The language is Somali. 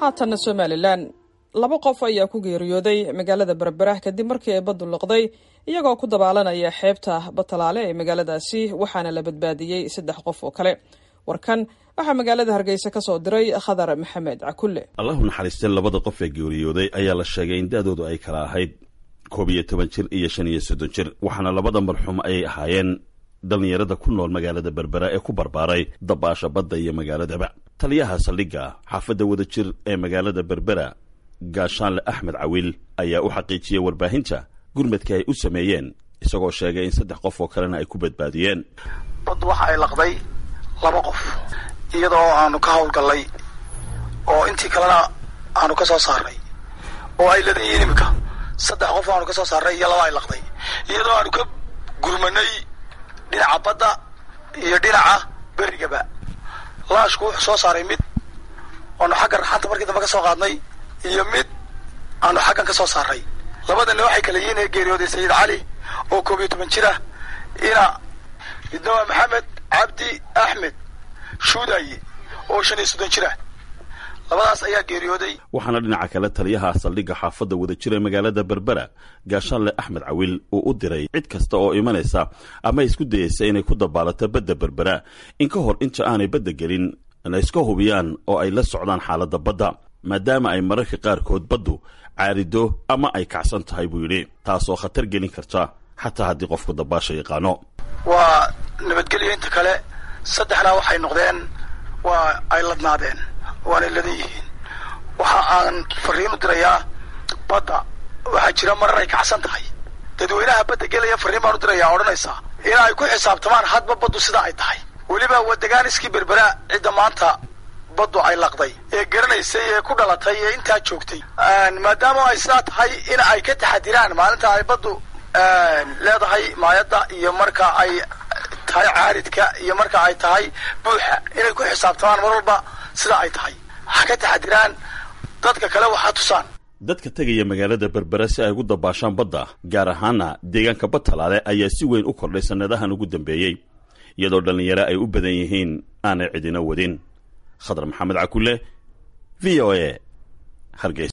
haatanna somalilan laba qof ayaa ku geeriyooday magaalada berbera kadib markii ay baddu liqday iyagoo ku dabaalanaya xeebta batalaale ee magaaladaasi waxaana la badbaadiyey saddex qof oo kale warkan waxaa magaalada hargeysa ka soo diray khadar maxamed cakulle allahu naxariistay labada qof ee geeriyooday ayaa la sheegay in da-doodu ay kala ahayd koob iyo toban jir iyo shan iyo soddon jir waxaana labada marxuum ayay ahaayeen dhallinyarada ku nool magaalada berbera ee ku barbaaray dabaasha badda iyo magaaladaba taliyaha saldhigga xaafadda wadajir ee magaalada berbera gaashaanle axmed cawiil ayaa u xaqiijiyey warbaahinta gurmadka ay u sameeyeen isagoo sheegay in saddex qof oo kalena ay ku badbaadiyeen baddu waxa ay laqday laba qof iyadoo aanu ka hawlgallay oo intii kalena aanu ka soo saarnay oo ay ladayihiin imika saddex qof aanu ka soo saarnay iyo laba ay laqday iyadoo aanu ka gurmanay dhinaca badda iyo dhinaca berigaba laashku wuxuu soo saaray mid oanu xagga raxanta markii dambe ka soo qaadnay iyo mid aanu xaggan ka soo saaray labadana waxay kala yihiin ee geeriyooday sayid cali oo koob iyo toban jir ah ina midna waa maxamed cabdi axmed shuudaye oo shan iyo soddon jir ah labadaas ayaa geeriyooday waxaana dhinaca kale taliyaha saldhigga xaafadda wadajir ee magaalada berbera gaashaanle axmed cawiil uu u diray cid kasta oo imanaysa ama isku dayaysa inay ku dabaalato badda berbera in ka hor inta aanay badda gelin na iska hubiyaan oo ay la socdaan xaaladda badda maadaama ay mararka qaarkood baddu caarido ama ay kacsan tahay buu yidhi taasoo khatar gelin karta xataa haddii qofku dabaasha yaqaano waa nabadgelyo inta kale saddexna waxay noqdeen waa ay ladnaadeen waanay ladan yihiin waxa aan fariin u dirayaa badda waxaa jira marar ay kacsan tahay dadweynaha badda gelaya fariin baan u dirayaa odhanaysaa in ay ku xisaabtamaan hadba baddu sida ay tahay weliba wadaganiskii berbera cidda maanta baddu ay laqday ee garanaysay ee ku dhalatay ee intaa joogtay maadaama ay sidaa tahay in ay ka taxadiraan maalinta ay baddu leedahay maayadda iyo marka ay tahay caaridka iyo marka ay tahay buuxa inay ku xisaabtamaan mar walba sida ay tahay ha ka taxadiraan dadka kale waxaa tusaan dadka tegaya magaalada berbera si ay ugu dabaashaan badda gaar ahaana deegaanka badtalaale ayaa si weyn u kordhay sannadahan ugu dambeeyey iyadoo dhallinyaro ay u badan yihiin aanay cidina wadin khadar maxamed cakulle v o a hargeysa